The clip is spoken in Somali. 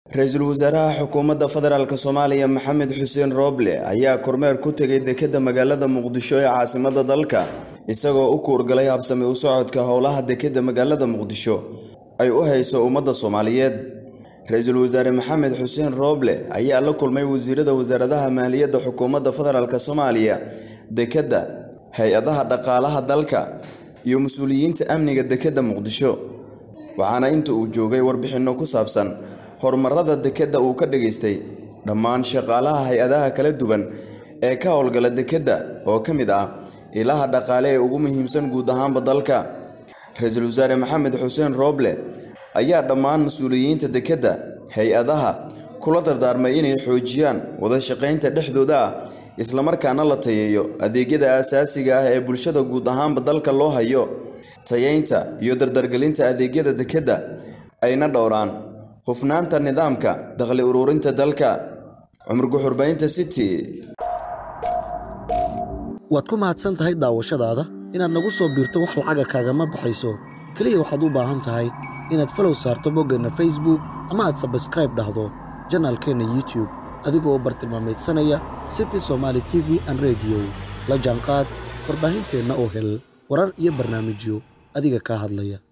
ra-iisul wasaaraha xukuumadda federaalk soomaaliya maxamed xuseen rooble ayaa kormeer ku tegay dekedda magaalada muqdisho ee caasimadda dalka isagoo u kuurgalay habsami u socodka howlaha dekedda magaalada muqdisho ay u hayso ummadda soomaaliyeed ra-iisul wasaare maxamed xuseen rooble ayaa la kulmay wasiirada wasaaradaha maaliyadda xukuumadda federaalk soomaaliya dekedda hay-adaha dhaqaalaha dalka iyo mas-uuliyiinta amniga dekedda muqdisho waxaana inta uu joogay warbixinno ku saabsan horumarada dekedda uu ka dhageystay dhammaan shaqaalaha hay-adaha kala duwan ee ka howlgala dekedda oo ka mid ah ilaha dhaqaale ee ugu muhiimsan guud ahaanba dalka ra-iisul wasaare maxamed xuseen rooble ayaa dhammaan mas-uuliyiinta dekedda hay-adaha kula dardaarmay inay xoojiyaan wada shaqaynta dhexdooda ah islamarkaana la tayeeyo adeegyada aasaasiga ah ee bulshada guud ahaanba dalka loo hayo tayeynta iyo dardargelinta adeegyada dekedda ayna dhowraan hufnaanta nidaamka dakhli ururinta dalka cumar guxurbaynta city waad ku mahadsan tahay daawashadaada inaad nagu soo biirto wax lacaga kaagama baxayso keliya waxaad u baahan tahay inaad falow saarto boggeenna facebook ama aad sabskraib dhahdo janaalkeenna youtube adigoo bartilmaameedsanaya city somaali t v an rediyo la jaanqaad warbaahinteenna oo hel warar iyo barnaamijyo adiga kaa hadlaya